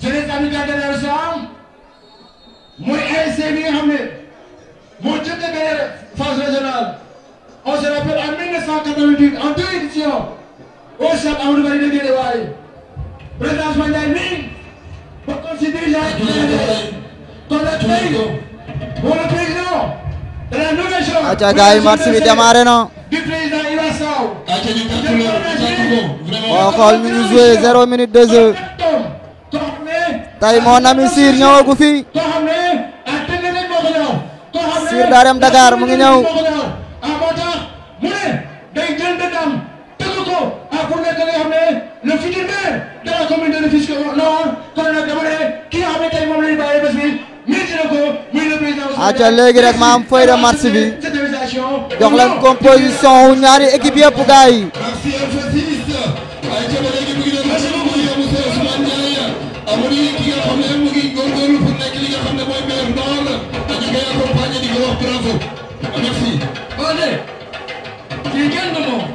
jeunesse amicale de Darou Salam mooy ASC bi nga xam ne moo jëkk a gagné phase régionale on se rappelle en 1988 en deux éditions au stade Amadou Barry de Guédiawaye président Ousmane Ndiaye nii bokkoon si dirigeant yi kon nag tey pour le président de la nouvelle chambre aca gars yi match bi démarré na du président Iba Sow ayca ñu tàcc leen tàcc ko boo vraiment. xool ñu ngi joué zéro minute de jeu koo xam ne tey mon ami Sir ñëwagu fi koo xam ne ah tënk nañ moo ko ñëw. koo xam ne Sir daa dem Dakar mu ngi ñëw. moo ko ñëw. ah moo tax mu ne day jël dëndam tëgg ko ah pour nekk nga xam ne le futur maire de la commune de Rufisque Nord kon nag dama ne ki nga xam ne tey moom la ñu bàyyi bés bi mérite na ko muy le président Ousmane aca Diagne. léegi rek ma am feuille de match bi cette invitation. jox leen composition wu ñaari équipe yëpp gars yi merci F6 ayca ba léegi mu ngi doon merci beaucoup yow monsieur Ousmane Ndiaye amuñu ki nga xam ne mu ngi góorgóorlu pour nekk li nga xam ne mooy maire Nord dañu koy accompagner di ko wax bravo merci. Allez, kii kenn du moom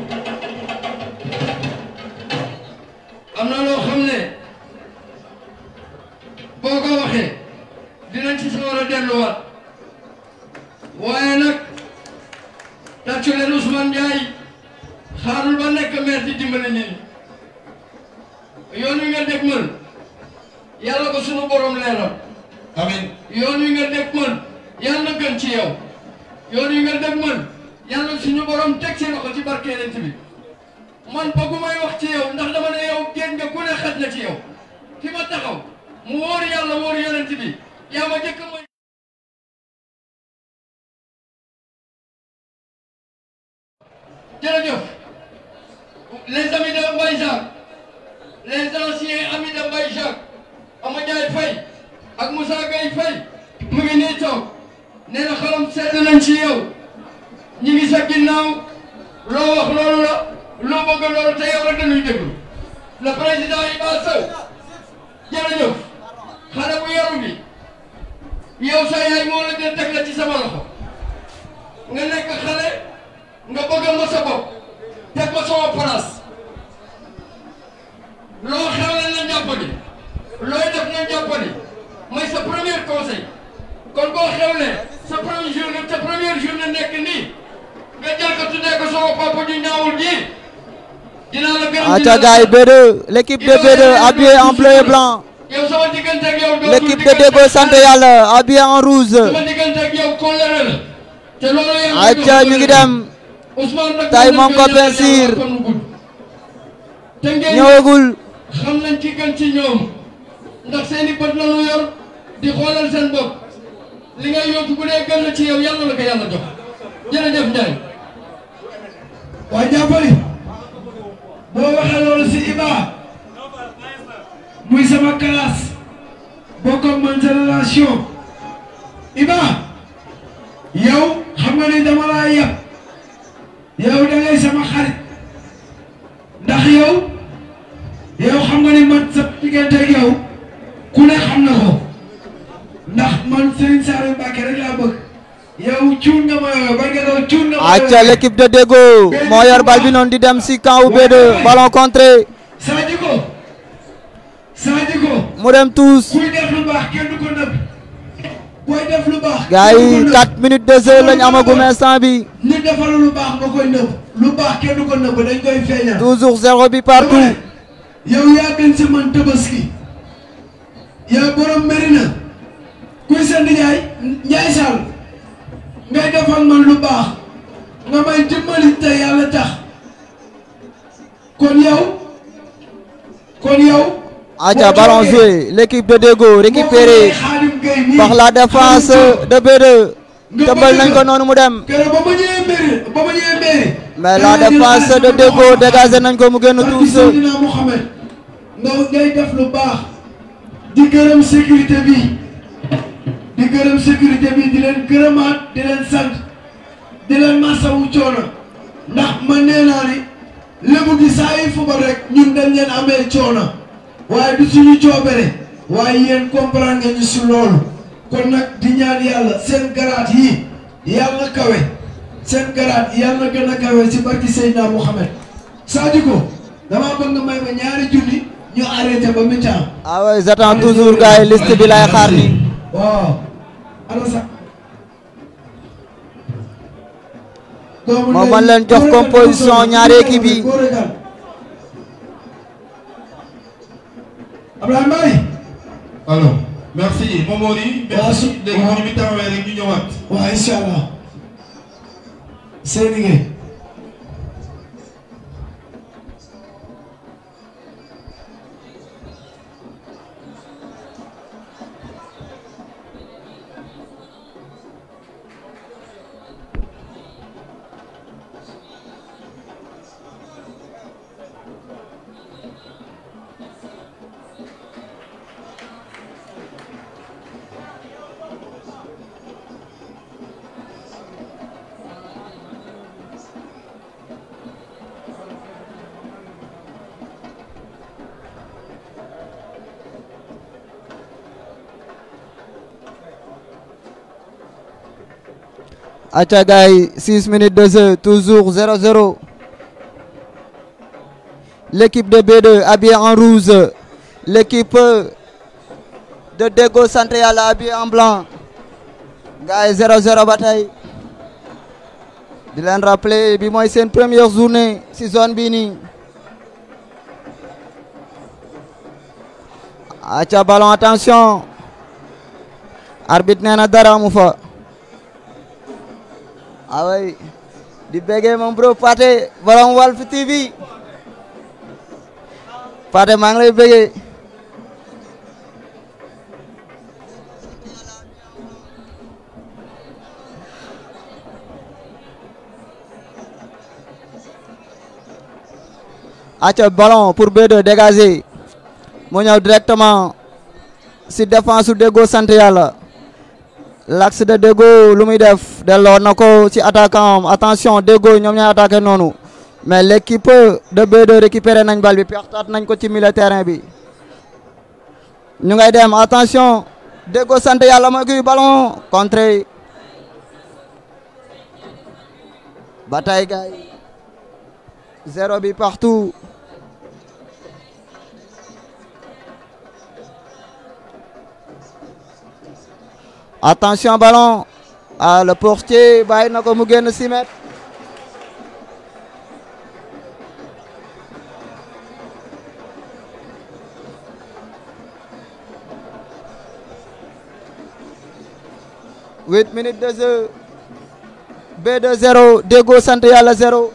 am na loo xam ne boo ko waxee dinañ ci sa war a delluwaat waaye nag tàccu leen Ousmane Ndiaye xaarul ba nekk maire di dimbale nit ñi yoon wi nga dégg mën yàlla ko sunu borom leeral amiin. yoon wi nga dégg mën yàlla na gën ci yow yoon wi nga dégg mën yàlla suñu borom teg ci loxo ci barke Yonent bi man bëggumay wax ci yow ndax dama ne yow génn nga ku ne xaj na ci yow fi ma taxaw mu wóor yàlla wóor Yonent bi yaa ma jëkk mooy jërëjëf les amis de Mbaye Jacques les anciens amis de Mbaye Jacques Ama Ndiaye Faye ak Moussa Gueye Faye mu ngi nii toog nee na xolam sedd nañ ci yow ñi ngi sa ginnaaw loo wax loolu la loo bëgg loolu te yow rek dañuy déglu le président Iba Sow jërëjëf xale bu yaru bi yow sa yaay moo la jël teg la ci sama loxo nga nekk xale nga bëgg ma sa bopp teg ma sama place loo xewle na jàppali looy def na jàppali mooy sa premier conseil kon boo xewlee sa première journée sa première journée nekk nii nga jël ko tuddee ko sama papa ju ñaawul ji dinaa la gërëm aca gars yi B2 l'équipe de B2 habillée en bleu et blanc yow sama diggante ak yow dootul l'équipe de Déggo sant yàlla habillée en rouge sama diggante ak yow kóllëre la te loolu yaa aca ñu ngi dem Ousmane nag Tay mën nañ moom ko ko ñaanal Bensir. yàlla fan wu gudd. te ngeen ñëwagul xam nañ ci gën ci ñoom ndax seeni bët la ñu yor di xoolal seen bopp li ngay yóotu bu dee gën la ci yow yàlla la ko yàlla jox jërëjëf Ndiaye. waa jàppali boo waxee loolu si Iba muy sama classe bokk ak man génération Iba yow xam nga ni dama laa yab yow da ngay sama xarit ndax yow yow xam nga ni man sa diggante ak yow ku ne xam na ko ndax man Serigne Saliou Mbacké rek laa bëgg yow cuun nga ma yow ba nga doon cuun nga ma aca l'équipe de Déggo moo yor bal bi noonu di dem si camp wu B2 ballon contré Sadiko Sadiko mu dem tous kuy def lu baax kenn du ko nëbb booy def lu baax gars kenn du ko yi nëbb. 4 minutes de jeu lañ amagum instant bi nit defal lu baax nga koy nëbb lu baax kenn du ko nëbb dañ koy feeñal toujours zéro bi partout yow yaa gën sa man tabaski yaa borom Merina kuy sa nijaay Njaay Sall ngay defal man lu baax nga may dimbali te yàlla tax kon yow kon yow aca ballon joué l'équipe de Déggo récupéré par la défense de B2 tëmbal nañ ko noonu mu dem keroog ba ma ñëwee mairie ba ma ñëwee mairie. mais la défense de Déggo dégagé nañ ko mu génn Barke tous Seydina Mohamed nga ngay def lu baax di gërëm sécurité bi di gërëm sécurité bi di leen gërëmaat di leen sant di leen masawu coono ndax man nee naa ni lébu gi saa yi fubal rek ñun dañ leen amee coono waaye du suñu coobere waaye yéen comprendre nga ñu si loolu kon nag di ñaan yàlla seen garaat yi yàlla kawe seen garaat yàlla gën a kawe si barki Seydina Mohamed Sadiko damaa bëgg nga may ma ñaari junni ñu arrêté ba mi-temps ah ouais j'attends toujours gars yi liste bi lay xaar ni waaw ana sax Moo mën leen jox composition ñaari équipe yi. Abdoulaye Mbaye alors merci Momori Waaw, su- merci léegi bu ñu mi taxawee rek ñu ñëwaat waaw incha allah seen liggéey acca gars yi 6 minutes de jeu toujours 0-0 l'équipe de B2 habillée en rouge l'équipe de Dego Santé Yàlla habillée en blanc gars yi 0-0 ba tey di leen rappeler bi mooy seen première journée si zone bii nii acca ballon attention arbitre nee na dara amu fa ah oui di béggee moom bro Pathé borom Walf TV Pathé maa ngi lay béggee acca ballon pour B2 dégagé mu ñëw directement si défense su Deggo sant yàlla l'axe de Deggo lu muy def delloo na ko ci attaquant am attention Deggo ñoom ñooy attaqué noonu mais l'équipe de B2 récupéré nañ bal bi pertaat nañ ko ci milieu terrain bi ñu ngay dem attention Deggo sant yàlla mooy kuy ballon contre bataille gars yi zéro bi partout attention ballon ah le portier bàyyi na ko mu génn 6 mètres huit minutes de jeu B2 0 Deggo sant yàlla 0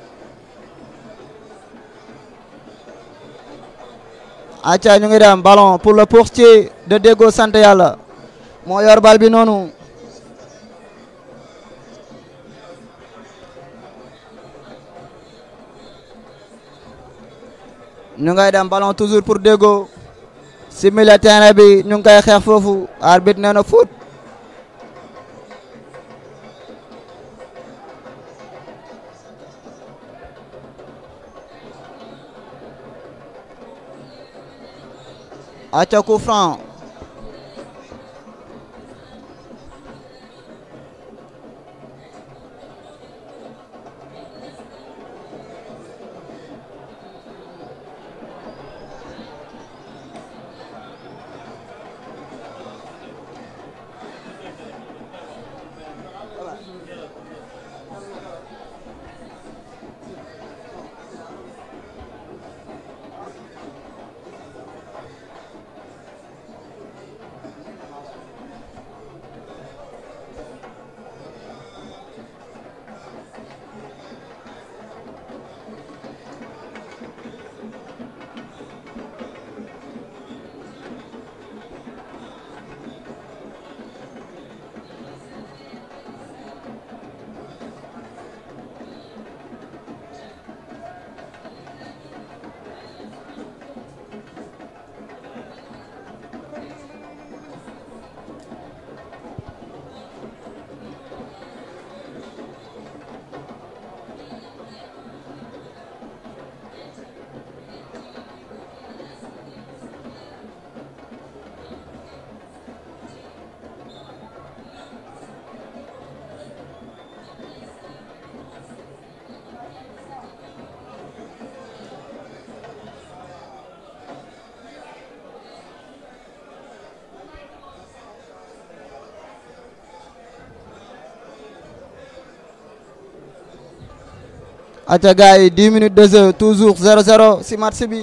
acca ñu ngi dem ballon pour le portier de Deggo sant yàlla moo yor bal bi noonu ñu ngay dem ballon toujours pour Deggo si milieu terrain bi ñu ngi koy xeex foofu arbitre nee na foot acca coup franc aca gars yi 10 minutes de jeu toujours 0-0 si match bi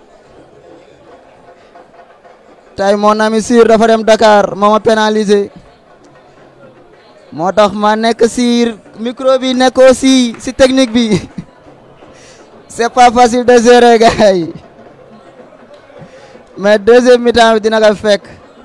tey mon ami Sir dafa dem Dakar moo ma pénalisé moo tax ma nekk Sir micro bi nekk aussi si technique bi c'est pas facile de gérer gars yi mais deuxième mi-temps bi dina ko fekk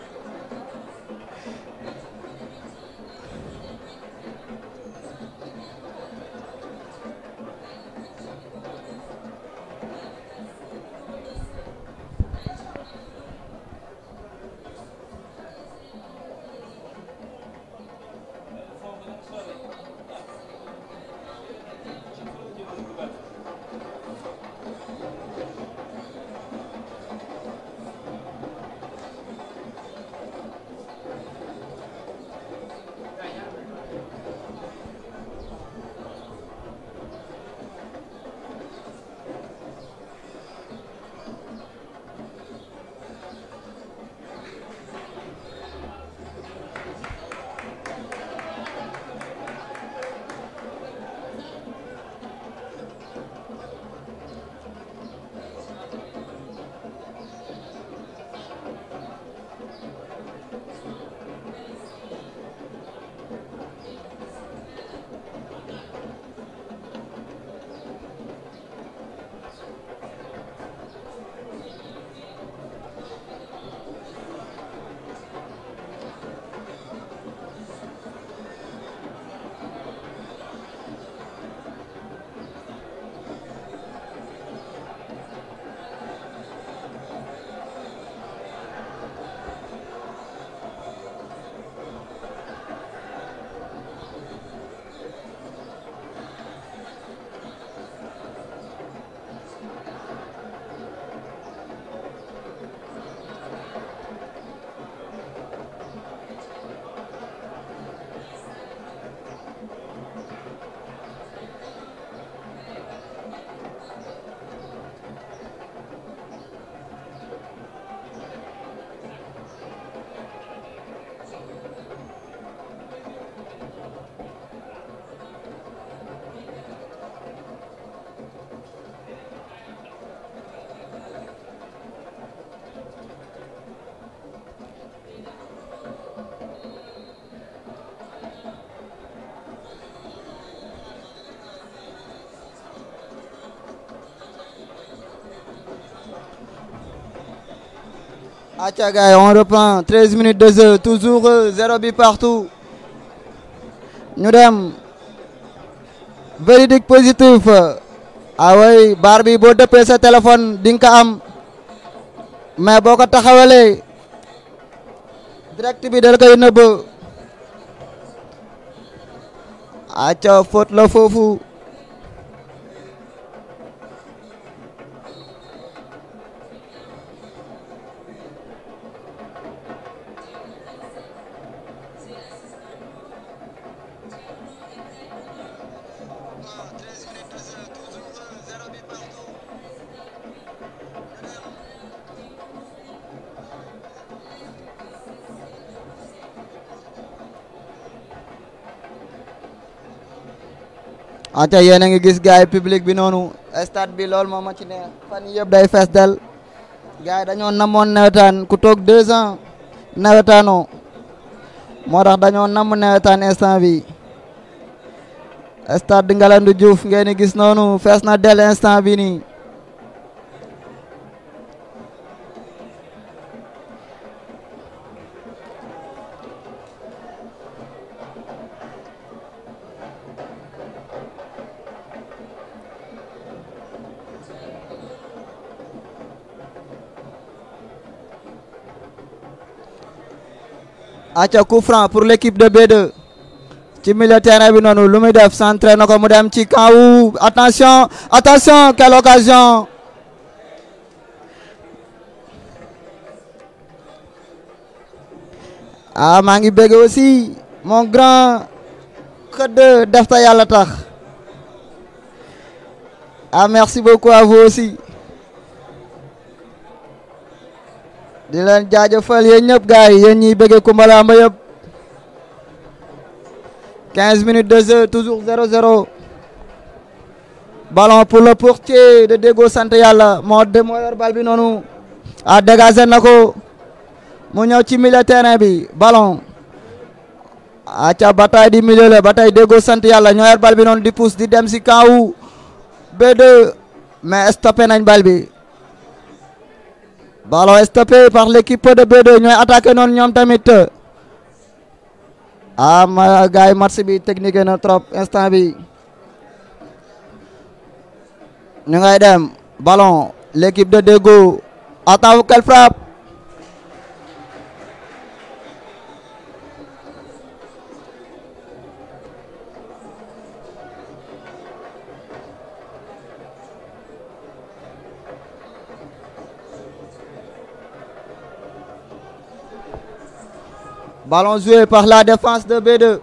Acha gars yi on reprend 13 minutes de jeu toujours euh, zéro bi partout ñu dem véridique positif ah oui baar bi boo dëppee sa téléphone di nga ko am mais boo ko taxawalee direct bi dal koy nëbb aca faute la foofu ate yéen a ngi gis gars yi public bi noonu stade bi loolu moo ma ci neex fan yii yëpp day fees del gars yi dañoo namoon nawetaan ku toog deux ans nawetaanoo moo tax dañoo namm nawetaan instant bi stade Ngalandou Diouf ngeen di gis noonu fees na del instant bi nii aca coup franc pour l'équipe de B2 ci milieu terrain bi noonu lu muy def centré na ko mu dem ci camp wu attention attention quelle occasion ah maa ngi bëgg aussi mon grand xëdd def ta yàlla tax ah merci beaucoup à vous aussi di leen jaajëfal yéen ñëpp gars yi yéen ñiy bëggee Koumba Lamba yëpp 15 minutes de jeu toujours 0-0 ballon pour le portier de Déggo sant yàlla moo de moo yor bal bi noonu a dégagé na ko mu ñëw ci milieu terrain bi ballon aca bataille di milieu la bataille Déggo sant yàlla ñoo yor bal bi noonu di pousse di dem si kaw B2 mais stoppé nañ bal bi ballon stoppé par l'équipe de B2 ñooy attaqué noonu ñoom tamit ah ma gars yi match bi technique na trop instant bi ñu ngay dem ballon l'équipe de Déggo attends quelle frappe Ballon joué par la défense de B2.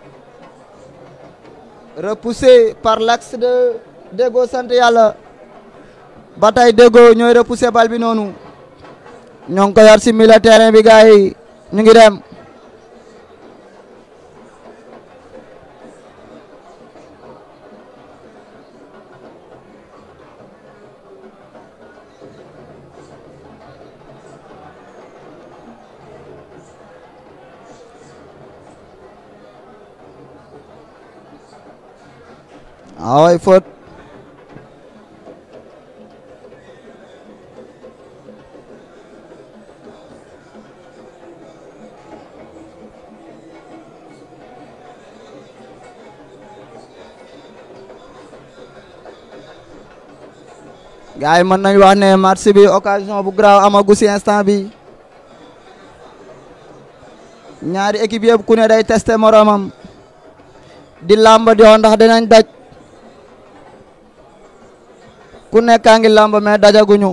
Repoussé par l'axe de Déggo sant yàlla bataille Déggo ñooy repoussé bal bi noonu ñoo ngi ko yor si milieu terrain bi gars yi ñu ngi dem ah ouais faute gars yi mën nañu wax ne match bi occasion bu grave amagu si instant bi ñaari équipe yëpp ku ne day testé moromam di làmb di wax ndax dinañ daj ku nekkaa ngi làmb mais dajaguñu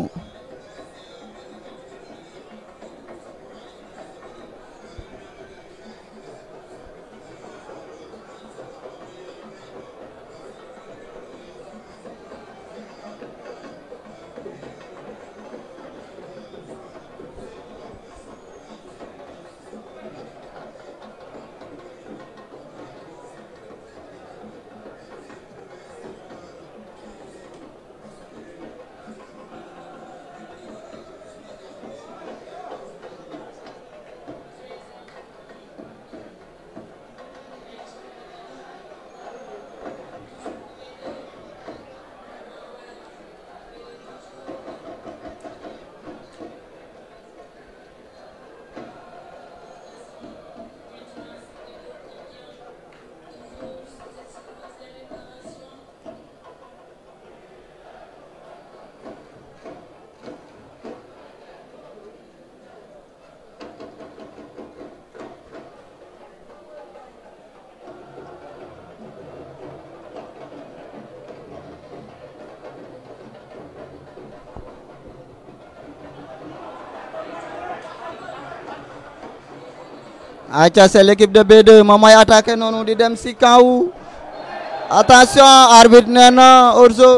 aca c'est l'équipe de B2 moom mooy attaqué noonu di dem si kaw attention arbitre nee na hors-jeu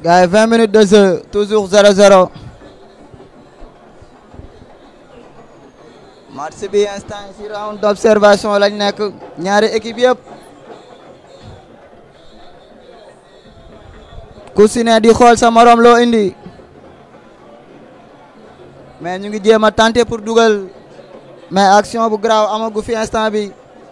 gars yi 20 minutes de jeu toujours 0-0 match bi instant yi si round d'observation lañ nekk ñaari équipe yëpp ku si ne di xool sa morom loo indi mais ñu ngi jéem a tenter pour dugal mais action bu graaw amagu fi instant bi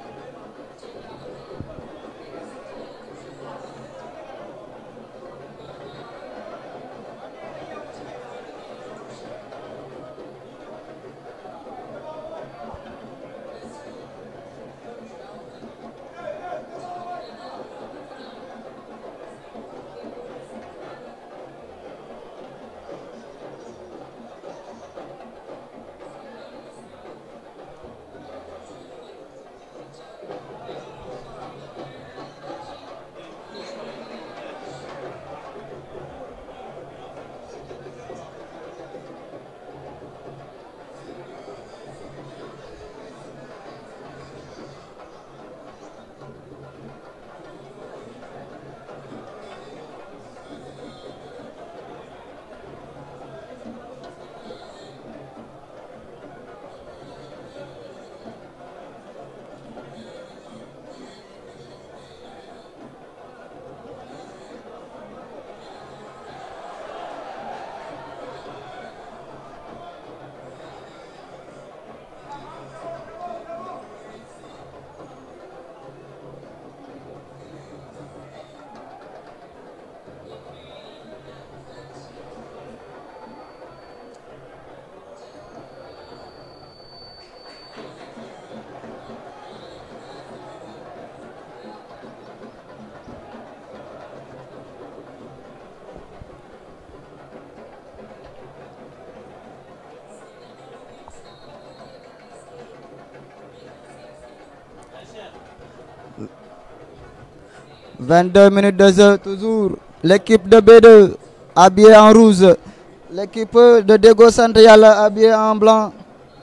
Vingt-deux minutes de jeu toujours l'équipe de B2 habillée en rouge l'équipe de Déggo Sant Yàlla habillée en blanc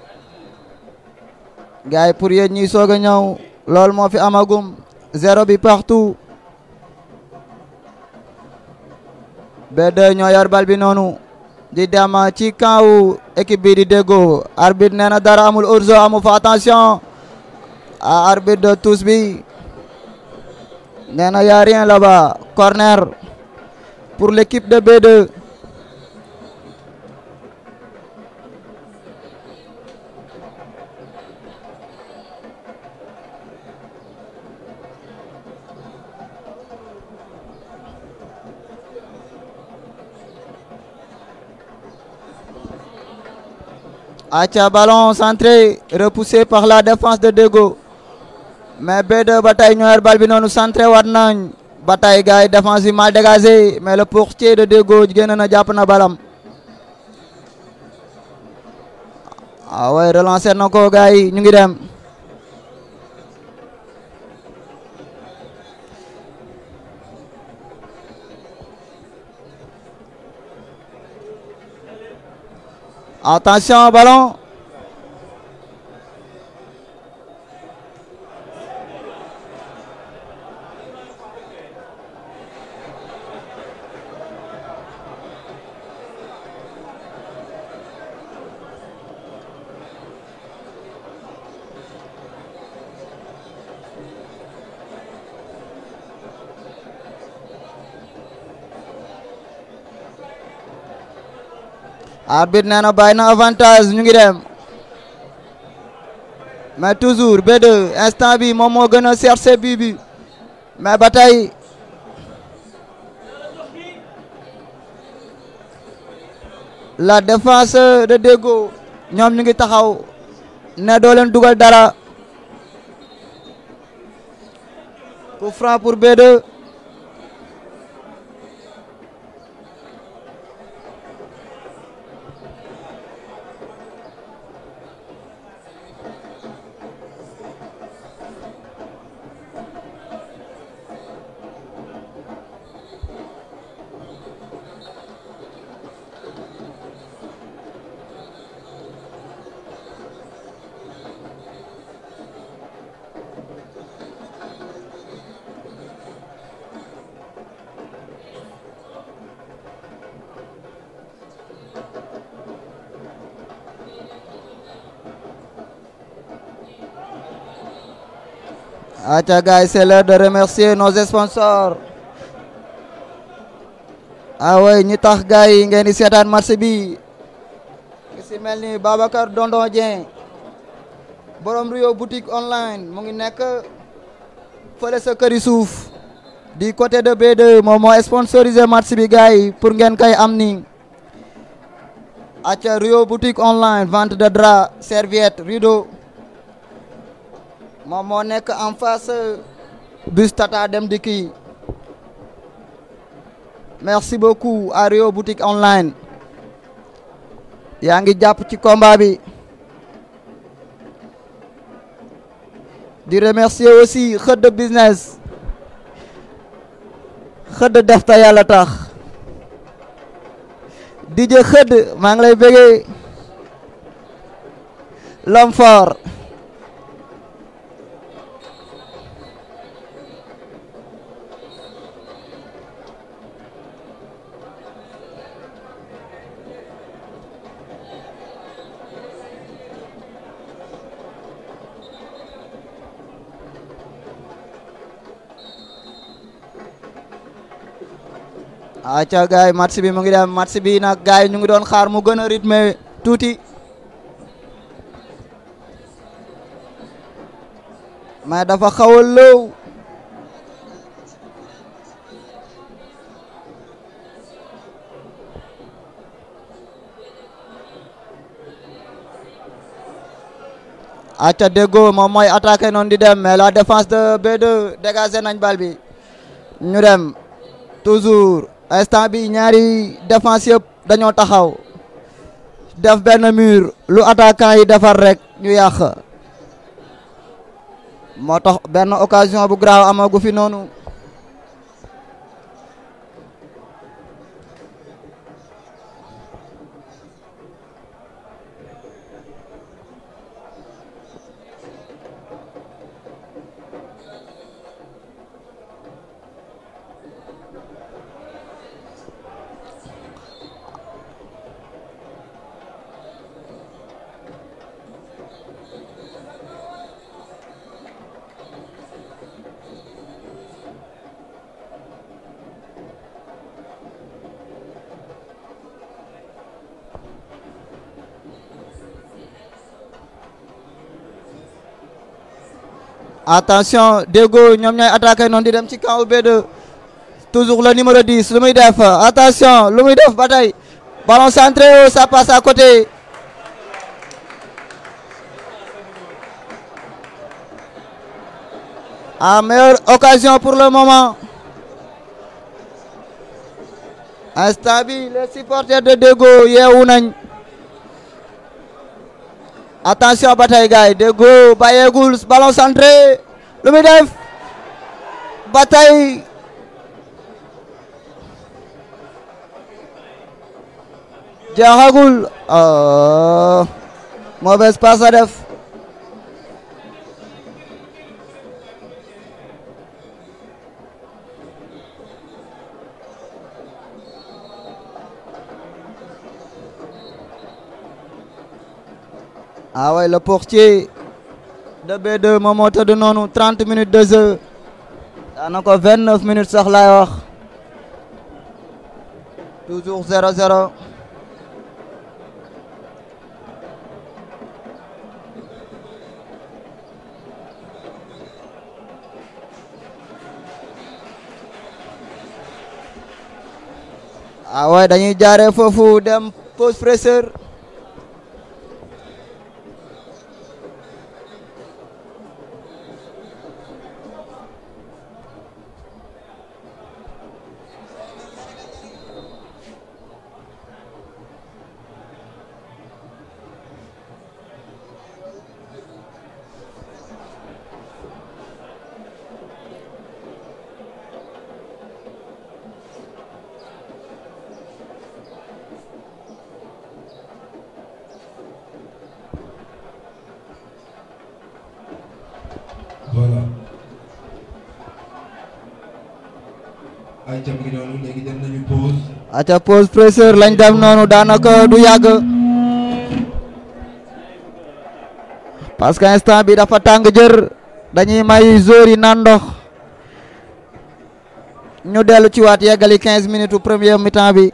gars yi pour yéen ñiy soog a ñëw loolu moo fi amagum zéro bi partout B2 ñoo yor bal bi noonu di dem ci camp wu équipe bi di Déggo arbitre nee na dara amul urso amu fa attention à arbitre de tous bi nee na y a rien là-bas corner pour l'équipe de B2 Acha ballon centré repoussé par la défense de Déggo mais B2 ba tey ñoo yor bal bi noonu centré waat nañ ba tey gars yi défense bi mal dégagé mais le portier de Déggo génn na jàpp na balam ah ouais relancer na ko gars yi ñu ngi dem attention ballon arbitre nee na bàyyi na avantage ñu ngi dem mais toujours B2 instant bi moom moo gën a chercher bii bi mais ba tey la défense de Déggo ñoom ñu ngi taxaw ne doo leen dugal dara coup franc pour B2 aca gars yi c'est l'heure de remercier nos sponsors ah ouais ñi tax gars yi ngeen di seetaan match bi ki si mel ni Babacar Dondon Dieng borom Rio boutique online mu ngi nekk fële sa këri suuf du côté de B2 moom moo sponsorisé match bi gars yi pour ngeen koy am ni aca Rio boutique online vente de drap serviette rideau moom moo nekk en face bus Tata Dem Dikk yi merci beaucoup à Rio boutique online yaa ngi jàpp ci combat bi di remercier aussi xëdd business xëdd def ta yàlla tax DJ xëdd maa ngi lay bëggee l'homme fort aca gars yi match bi mu ngi dem match bi nag gars yi ñu ngi doon xaar mu gën a rythme tuuti mais dafa xaw a lëw aca déggo moom mooy attaqué noonu di dem mais la défense de B2 dégagé nañ bal bi ñu dem toujours instant bi ñaari défense yëpp dañoo taxaw def benn mur lu attaquant yi defar rek ñu yàq moo tax benn occasion bu grave amagu fi noonu attention Déggo ñoom ñooy attaqué noonu di dem ci camp B2 toujours le numéro 10 lu muy def attention lu muy def ba tey ballon centré ça passe à côté à meilleure occasion pour le moment instant bi les supporters de Déggo yeewu nañ attention ba tey gars yi Déggo bàyyeegul ballon centré lu muy def ba tey jeexagul mauvaise passe a def ah ouais le portier de B2 moom moo tëdd noonu 30 minutes de jeu daanaka 29 minutes sax laay wax toujours 0-0 ah ouais dañuy jaaree foofu dem pause fraîcheur voilà ay jam ngi noonu léegi dem nañu pause aca pause fraîcheur lañ dem noonu daanaka du yàgg parce que instant bi dafa tàng jër dañuy may joueurs yi naan ndox ñu dellu ci waat yeggali 15 minutes u première mi-temps bi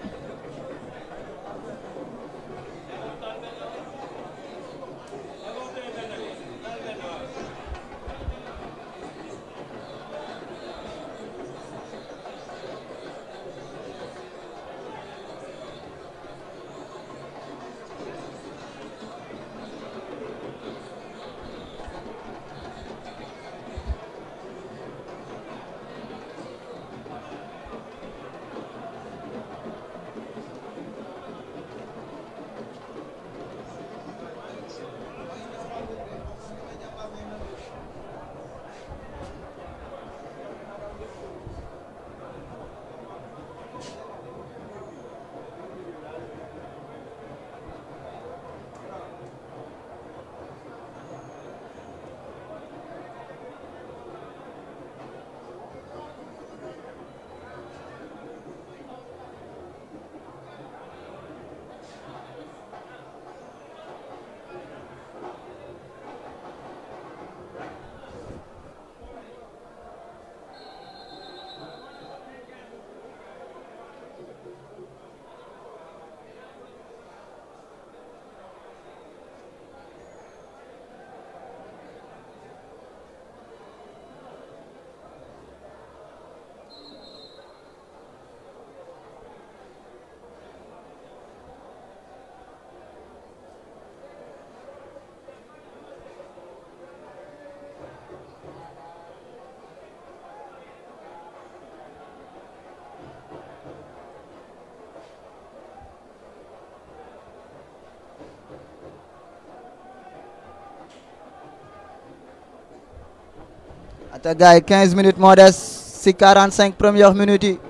ata gars yi 15 minutes moo des si 45 premières minutes yi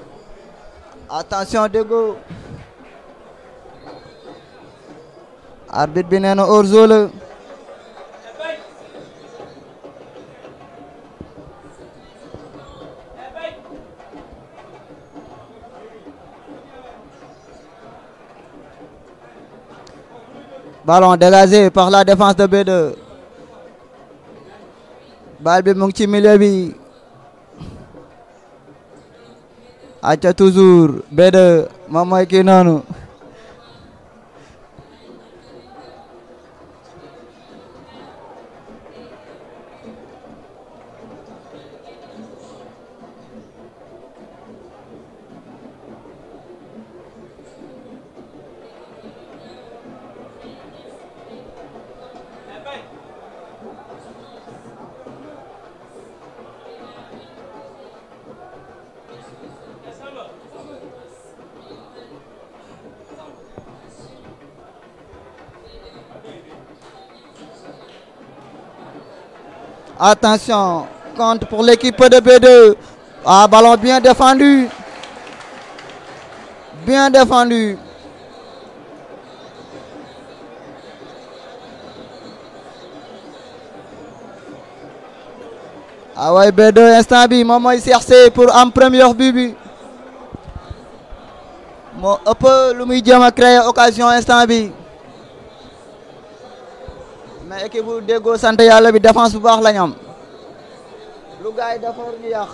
attention Deggo arbitre bi nee na hors-jeu la ballon dégagé par la défense de B2 bal bi mu ngi ci milieu bi acca toujours B2 moom mooy kii noonu Attention, compte pour l'équipe de B2. Ah, ballon bien défendu. Bien défendu. Ah ouais, B2 instant bi moom mooy cherché pour am première but bi. moo ëpp lu muy jéem a créer occasion instant bi. mais équipe bu déggoo sant yàlla bi défense bu baax la ñu am lu gars yi defar ñu yàq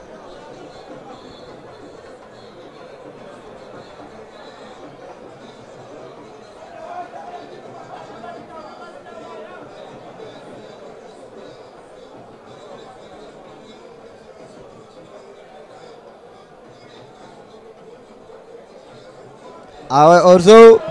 ah ouais hors-jeu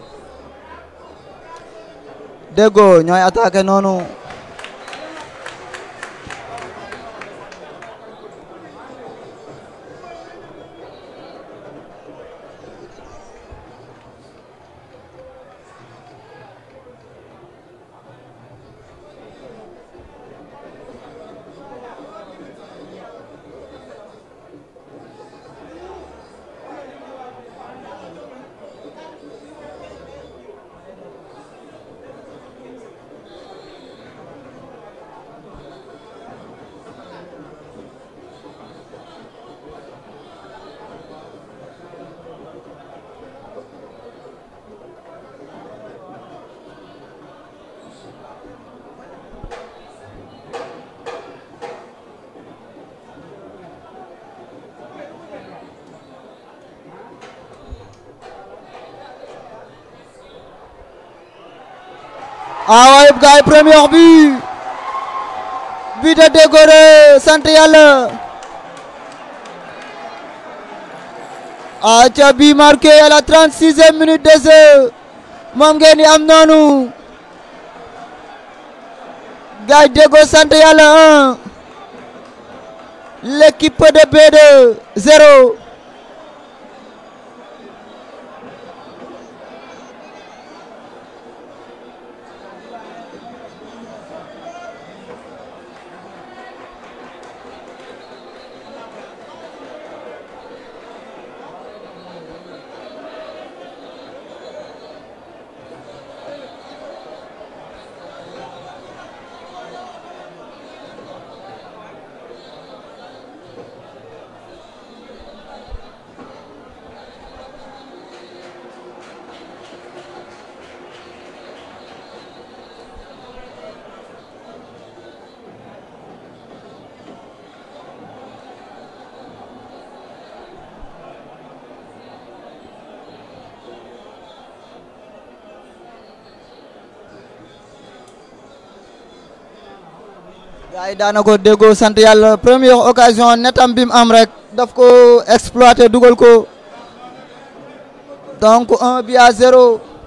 Deggo ñooy attaqué noonu ah waaye gars yi premier but but de Dégoré sant yàlla ah ca bi marqué à la 36e minute de jeu moom ngeen di am noonu gars yi Déggo sant yàlla 1 l'équipe de B2 0 gars yi daana ko déggoo sant yàlla première occasion netam bi mu am rek daf ko exploité dugal ko donc un but à zéro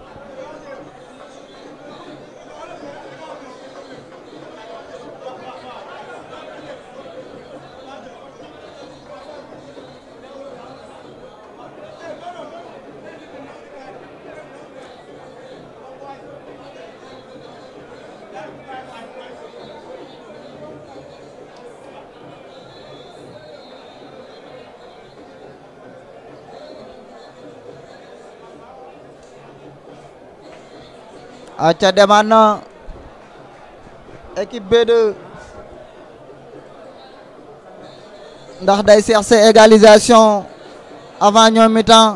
aca demaat na équipe B2 ndax day chercher égalisation avant ñoom mi-temps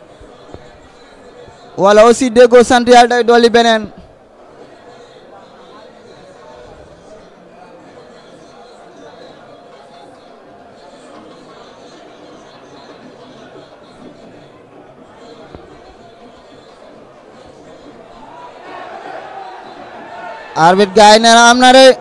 wala aussi Déggo sant yàlla day dolli beneen arbitre gaay nee na am na de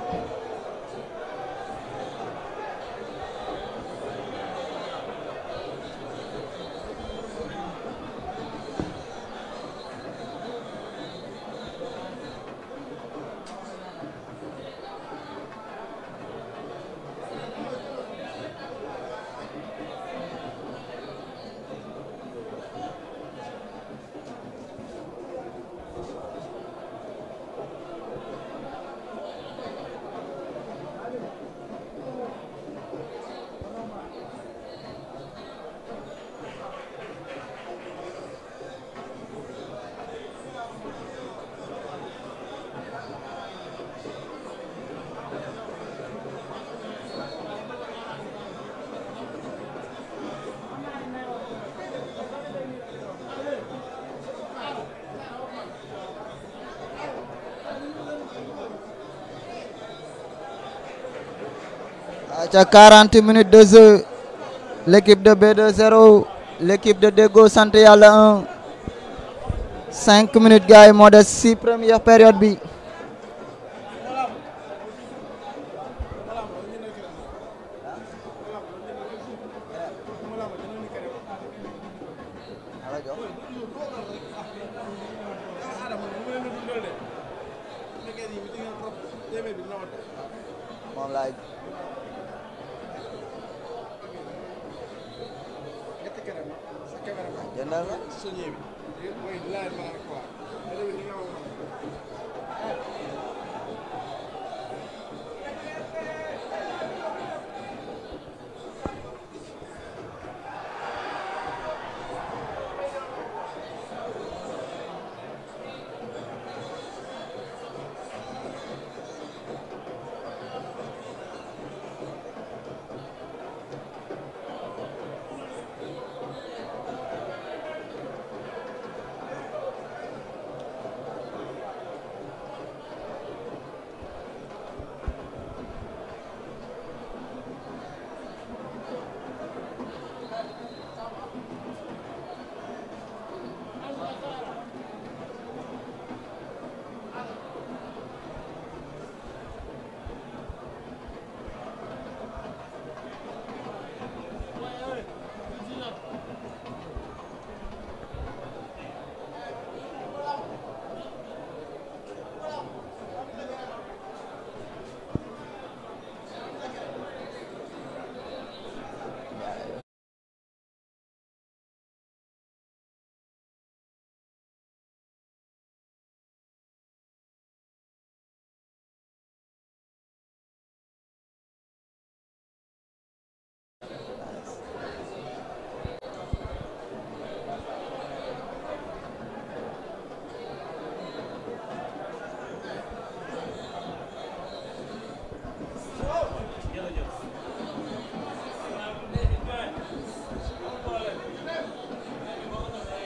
aca 40 minutes de jeu l'équipe de B2 0 l'équipe de Déggo sant yàlla 1 5 minutes gars yi moo des si première période bi moom laay jëndal nga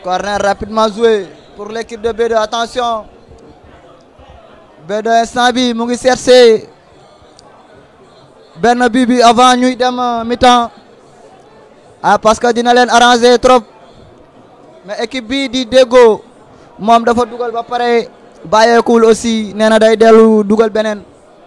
Corner rapidement joué pour l'équipe de B2 attention B2 instant bi mu ngi cherché benn bi bi avant ñuy dem mi-temps ah parce que dina leen arranger trop mais équipe bi di Déggo moom dafa dugal ba pare bàyyeekul aussi nee na day dellu dugal beneen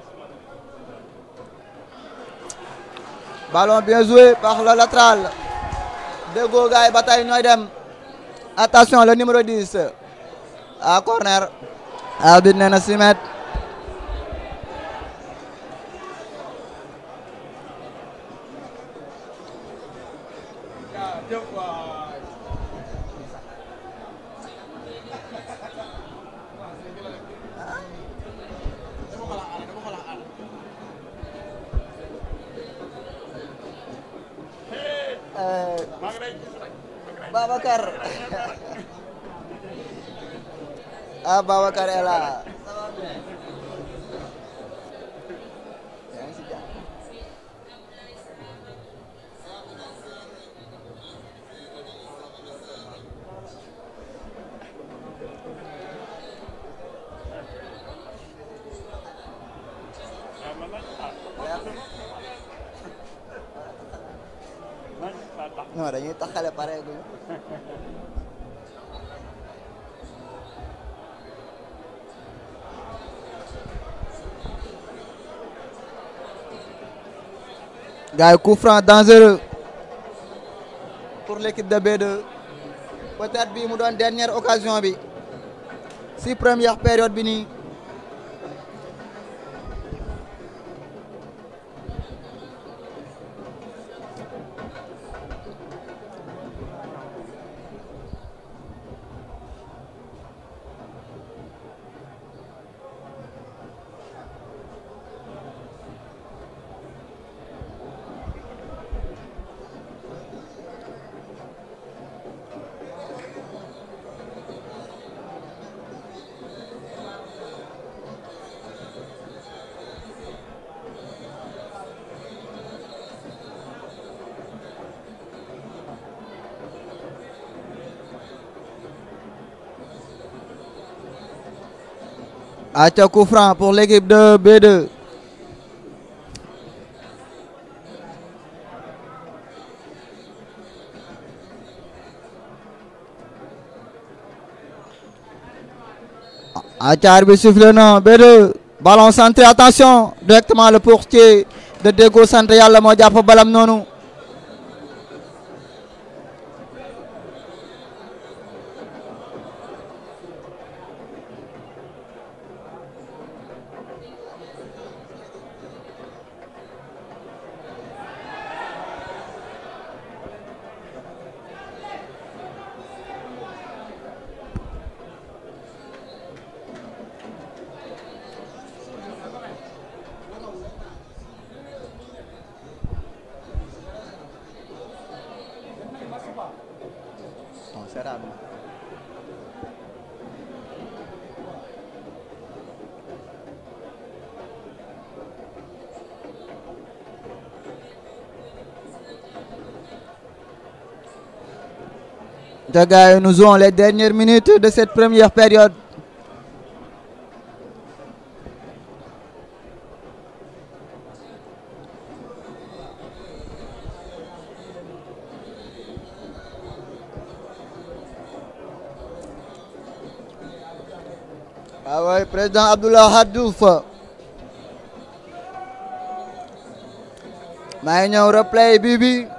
ballon bien joué par le latéral Déggo gars yi ba tey ñooy dem attention le numéro 10 à corner arbitre nee na 6 mètres Babacar ah Babacar est là non dañuy taxale pare guñu gars yi coup franc dangereux pour l'équipe de B2 peut-être bi mu doon dernière occasion bi si première période bi nii Acha coup franc pour l'équipe de B2 Acha arbitre sifflé na B2 ballon centré attention directement le portier de Déggo centré yàlla moo jàpp balam noonu Bon, c'est rare. Les gars, nous jouons les dernières minutes de cette première période. Ah ouais, président Abdullah Hadouf. maa ngi ñëw replay bi bi